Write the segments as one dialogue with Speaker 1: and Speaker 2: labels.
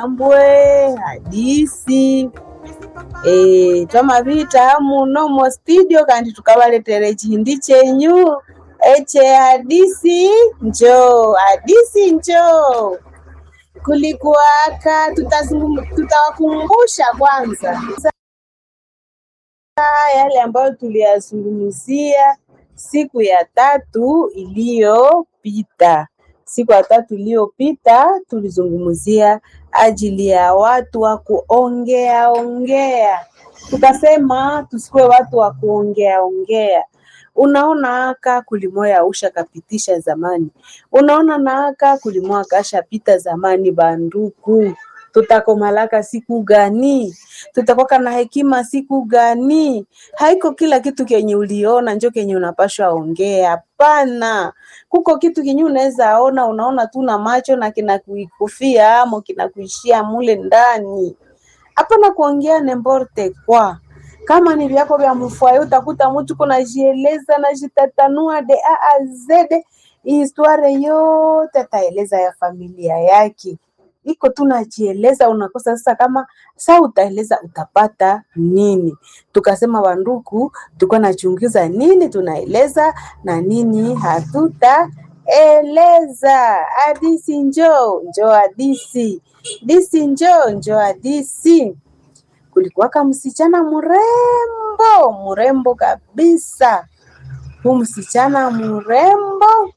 Speaker 1: chihambwe hadisi e, twamavita muno mo studio kandi tukavaletere chihindi chenyu eche hadisi njoo hadisi njoo kulikuwaka tutazungum- tutawakumbusha kwanza yale ambayo tuliyazungumzia siku ya tatu iliyopita. Siku ya tatu iliyopita tulizungumzia ajili ya watu wa kuongea ongea, tukasema tusikuwe watu wa kuongea ongea. Unaona aka kulimoya usha kapitisha zamani, unaona na aka kulimoya kashapita zamani. Banduku, tutakomalaka siku gani? tutakuwa na hekima siku gani? Haiko kila kitu kenye uliona njo kenye unapashwa ongea. Hapana, kuko kitu kenye unaweza ona, unaona tu na macho na kinakuikufia amo kinakuishia mule ndani. Hapana kuongea nemborte kwa kama ni vyako vya mfwaye, utakuta mtu kunajieleza najitatanua de a a z historia yote ataeleza ya familia yake iko tu najieleza, unakosa sasa kama sa utaeleza utapata nini? Tukasema wanduku, tulikuwa nachunguza nini tunaeleza na nini hatutaeleza. Hadisi njoo njoo, hadisi disi njoo njoo, hadisi. Kulikuwaka msichana mrembo mrembo kabisa, huu msichana mrembo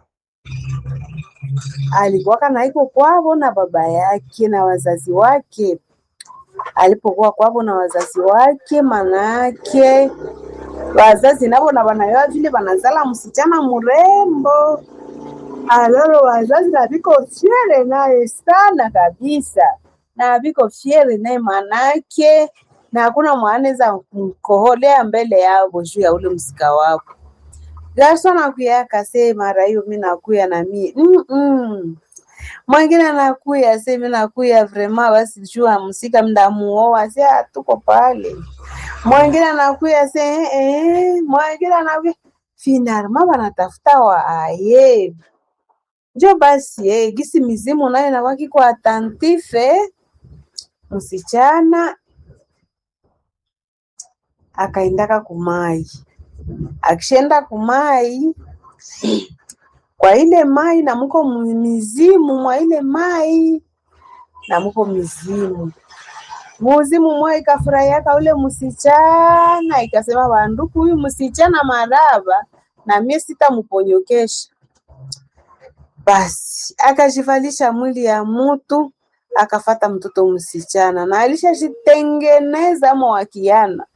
Speaker 1: alikuwaka na iko kwavo na baba yake na wazazi wake. Alipokuwa kwavo na wazazi wake, manake wazazi navo na wanayoa vile wanazala msichana mrembo, alalo wazazi na viko fyere naye sana kabisa, na viko fyere naye manake, na hakuna mwanaweza mkoholea mbele yavo juu ya ule msika wapo Garso nakuya akase mara hiyo mi nakuya na mi mm -mm. Mwingine anakuya se mi nakuya vrema basi jua msika mdamuoa se tuko pale. Mwingine anakuya se eh, eh. Mwingine anakuya finalma banatafuta wa aye njo basi eh, gisi mizimu nayo nawaki kwa atantife msichana akaendaka kumai akishenda kumai kwa ile mai na muko mizimu mwa ile mai na muko mizimu muzimu mwa ikafurahiaka ule msichana ikasema banduku huyu msichana maraba na mie sitamuponyokesha basi akajivalisha mwili ya mutu akafata mtoto msichana na alishajitengeneza mwakiana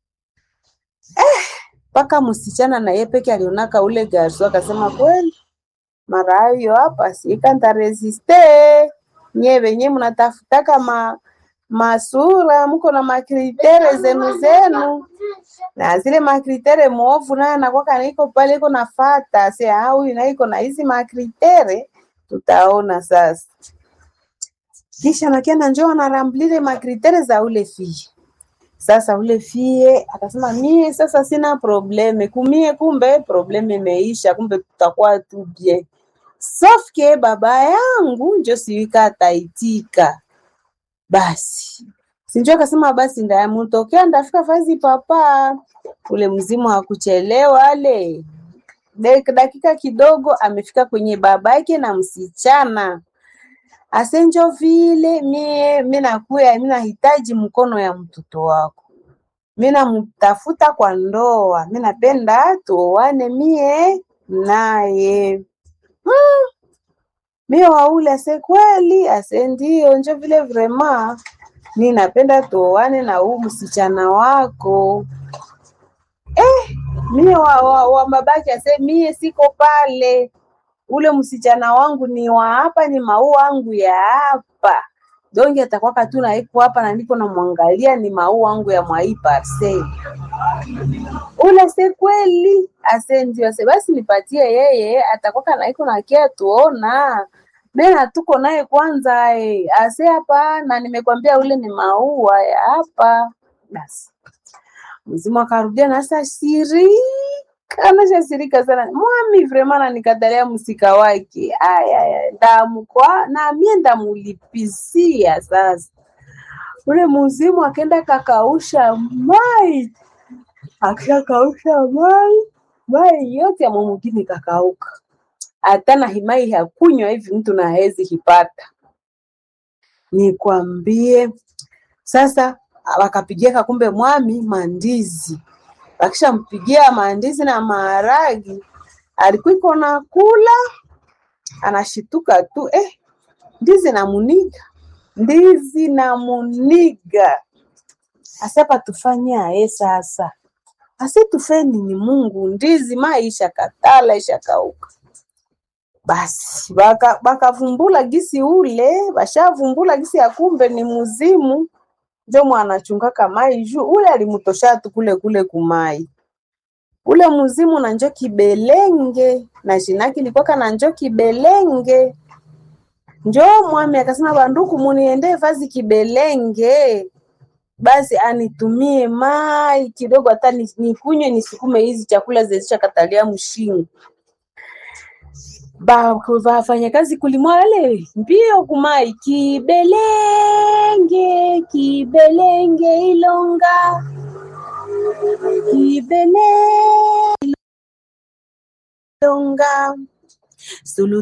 Speaker 1: mpaka msichana na yeye peke alionaka ule garso akasema kweli mara hiyo hapa sika ntaresiste nye venye mnatafutaka ma masura mko na makritere zenu zenu na zile makritere mwovu naye anakwaka naiko pale iko nafata se huyu naiko na hizi makritere tutaona sasa kisha nakienda njoo anaramblile makritere za ule fie sasa ule fie akasema mie sasa sina probleme kumie, kumbe probleme imeisha, kumbe tutakuwa tu bien. Sauf que baba yangu njo siwika ataitika. Basi sinjo akasema basi ndayamutokea ndafika fazi papa. Ule mzimu hakuchelewa ale dakika kidogo amefika kwenye babake na msichana asenjo vile mie mi nakuya mi nahitaji mkono ya mtoto wako, mi namtafuta kwa ndoa, mi napenda tuoane mie naye. Hmm. Mie waule ase kweli, ase ndio njo vile vrema mi napenda tuoane na huu msichana wako eh, mie wa, wa, wa babake ase mie siko pale ule msichana wangu ni wa hapa, ni mau wangu ya hapa donge atakwaka tu naiko hapa na niko namwangalia, ni mau wangu ya mwai parcel ule se kweli ase ndio ase basi nipatie yeye, atakwaka naiko nakia tuona mena tuko naye kwanza eh, ase hapa na nimekwambia ule ni maua ya hapa basi mzimu akarudia nasa siri kanashasirika sana mwami vrema nanikatalia msika wake aya ndamkwa na mie ndamulipisia sasa ule muzimu akenda kakausha mai akishakausha mai mai yote ya mumugini kakauka hata na himai hakunywa hivi mtu na hezi hipata nikwambie sasa wakapigia kumbe mwami mandizi wakishampigia mandizi na maharagi alikuwa na kula anashituka tu eh, ndizi na muniga ndizi na muniga asapa tufanye aye sasa ase tufeni ni Mungu ndizi maisha katala isha kauka basi baka bakavumbula gisi ule bashavumbula gisi ya kumbe ni muzimu njo mwanachungaka mai juu ule alimutosha tu kule kule kumai ule muzimu na njo kibelenge na shinaki likwaka na njo kibelenge njo mwami akasema banduku muniende vazi kibelenge basi anitumie mai kidogo hata ni- nikunywe nisukume hizi chakula zezisha katalia mshingo ba wafanyakazi kulimwale mbio kumai kibelenge kibelenge ilonga kibelenge ilonga sulu